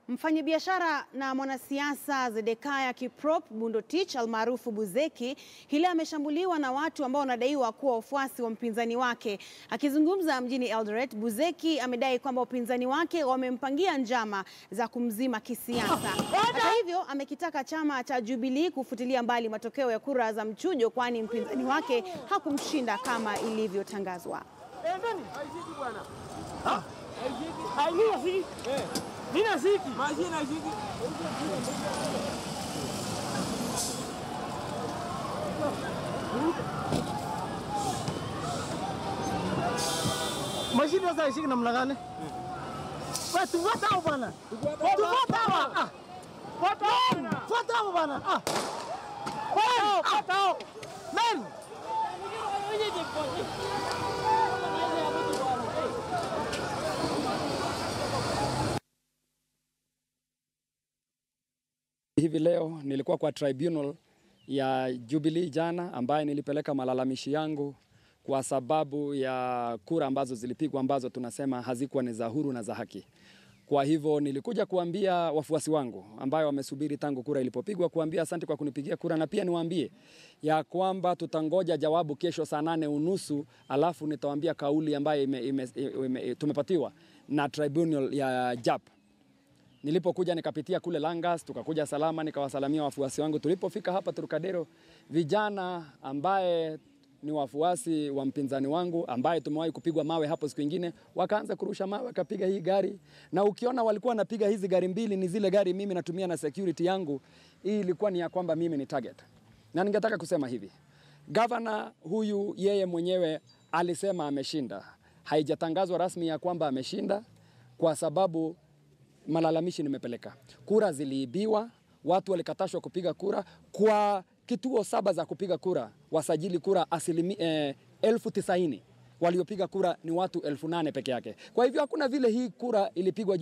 Mfanyabiashara na mwanasiasa Zedekaya Kiprop Bundotich almaarufu Buzeki hii leo ameshambuliwa na watu ambao wanadaiwa kuwa wafuasi wa mpinzani wake. Akizungumza mjini Eldoret, Buzeki amedai kwamba wapinzani wake wamempangia njama za kumzima kisiasa. Hata hivyo, amekitaka chama cha Jubilee kufutilia mbali matokeo ya kura za mchujo, kwani mpinzani wake hakumshinda kama ilivyotangazwa. Mashine sasa ishiki namna gani? Wewe tufuata hapo bwana. Tufuata hapo. Ah. Fuata hapo. Fuata hapo bwana. Ah. Wewe fuata hapo. Men. Hivi leo nilikuwa kwa tribunal ya Jubilee jana, ambaye nilipeleka malalamishi yangu kwa sababu ya kura ambazo zilipigwa ambazo tunasema hazikuwa ni za huru na za haki. Kwa hivyo nilikuja kuambia wafuasi wangu ambayo wamesubiri tangu kura ilipopigwa, kuambia asante kwa kunipigia kura, na pia niwaambie ya kwamba tutangoja jawabu kesho saa nane unusu, alafu nitawaambia kauli ambayo ime, ime, ime, tumepatiwa na tribunal ya JAP. Nilipokuja nikapitia kule Langas, tukakuja salama, nikawasalamia wafuasi wangu. Tulipofika hapa Turkadero, vijana ambaye ni wafuasi wa mpinzani wangu ambaye tumewahi kupigwa mawe hapo siku ingine, wakaanza kurusha mawe, wakapiga hii gari, na ukiona walikuwa wanapiga hizi gari mbili, ni zile gari mimi natumia na security yangu. Hii ilikuwa ni ya kwamba mimi ni target, na ningetaka kusema hivi, gavana huyu yeye mwenyewe alisema ameshinda. Haijatangazwa rasmi ya kwamba ameshinda kwa sababu malalamishi nimepeleka. Kura ziliibiwa, watu walikatashwa kupiga kura kwa kituo saba za kupiga kura, wasajili kura asilimi, eh, elfu tisaini waliopiga kura ni watu elfu nane peke yake. Kwa hivyo hakuna vile hii kura ilipigwa